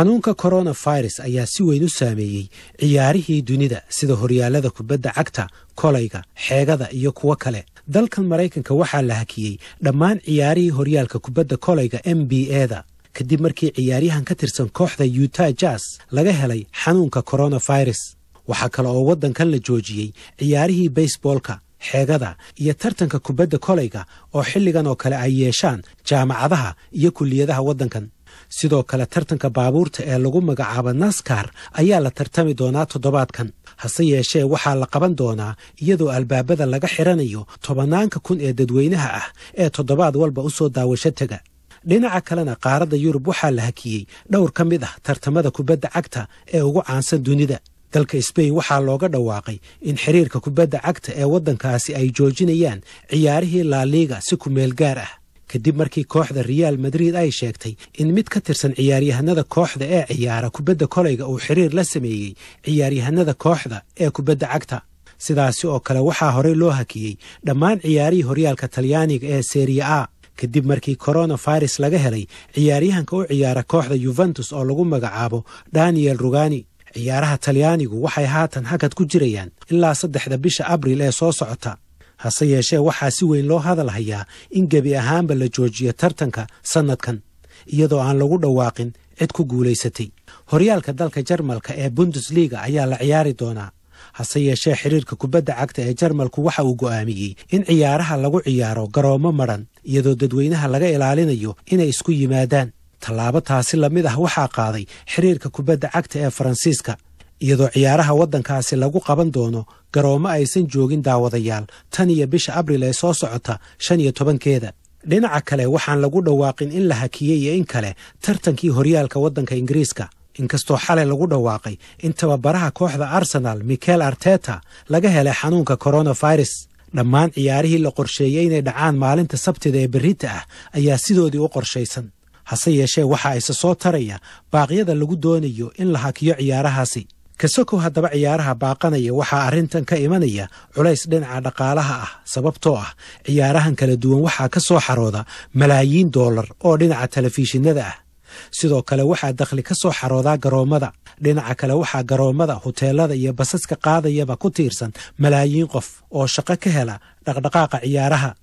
xanuunka coronavirus ayaa si weyn u saameeyey ciyaarihii dunida sida horyaalada kubadda cagta kolayga xeegada iyo kuwo kale dalkan maraykanka waxaa la hakiyey dhammaan ciyaarihii horyaalka kubadda kolayga m b eda kadib markii ciyaaryahan ka tirsan kooxda yuta jas laga helay xanuunka coronavirus waxaa kale oo waddankan la joojiyey ciyaarihii baseboolka xeegada iyo tartanka kubadda kolayga oo xilligan oo kale ay yeeshaan jaamacadaha iyo kulliyadaha waddankan sidoo kale tartanka baabuurta ee lagu magacaabo naskar ayaa la tartami doonaa toddobaadkan hase yeeshee waxaa la qaban doonaa iyadoo albaabada laga xiranayo tobanaanka kun ee dadweynaha ah ee toddobaad walba u soo daawasho tega dhinaca kalena qaaradda yurub waxaa la hakiyey dhowr ka mid ah tartamada kubadda cagta ee ugu caansan dunida dalka sbain waxaa looga dhawaaqay in xiriirka kubadda cagta ee waddankaasi ay joojinayaan ciyaarihii laaliiga si kumeel gaar ah kadib markii kooxda reaal madrid ay sheegtay in mid ka tirsan ciyaaryahanada kooxda ee ciyaara kubadda kolayga uu xiriir la sameeyey ciyaaryahanada kooxda ee kubadda cagta sidaasi oo kale waxaa horey loo hakiyey dhammaan ciyaarihii horyaalka talyaaniga ee seriya a kadib markii coronavirus laga helay ciyaaryahanka u ciyaara kooxda yuventus oo lagu magacaabo daniel rugani ciyaaraha talyaanigu waxay haatan hakad ku jirayaan ilaa saddexda bisha abril ee soo socota hase yeeshee waxaa si weyn loo hadal hayaa in gebi ahaanba la joojiyo tartanka sannadkan iyadoo aan lagu dhawaaqin cid ku guulaysatay horyaalka dalka jarmalka ee bundesliga ayaa la ciyaari doonaa hase yeeshee xiriirka kubadda cagta ee jarmalku waxa uu go'aamiyey in ciyaaraha lagu ciyaaro garoomo madhan iyadoo dadweynaha laga ilaalinayo inay isku yimaadaan tallaabo taasi lamid ah waxaa qaaday xiriirka kubadda cagta ee faransiiska iyadoo ciyaaraha waddankaasi lagu qaban doono garoomo aysan joogin daawadayaal tan iyo bisha abril ee soo socota shan iyo tobankeeda dhinaca kale waxaan lagu dhawaaqin in la hakiyey iyo in kale tartankii horyaalka waddanka ingiriiska inkastoo xalay lagu dhawaaqay in tababaraha kooxda arsenal michael arteta laga helay xanuunka coronavirus dhammaan ciyaarihii la qorsheeyey inay dhacaan maalinta sabtida ee berrita ah ayaa sidoodii u qorshaysan hase yeeshee waxaa isa soo taraya baaqyada lagu doonayo in la hakiyo ciyaarahaasi kasokow haddaba ciyaaraha baaqanaya waxaa arrintan ka imanaya culays dhinaca dhaqaalaha ah sababtoo ah ciyaarahan kala duwan waxaa ka soo xarooda malaayiin doolar oo dhinaca telefishinada ah sidoo kale waxaa dakhli ka soo xaroodaa garoommada dhinaca kale waxaa garoommada huteelada iyo basaska qaadayaba ku tiirsan malaayiin qof oo shaqo ka hela dhaqdhaqaaqa ciyaaraha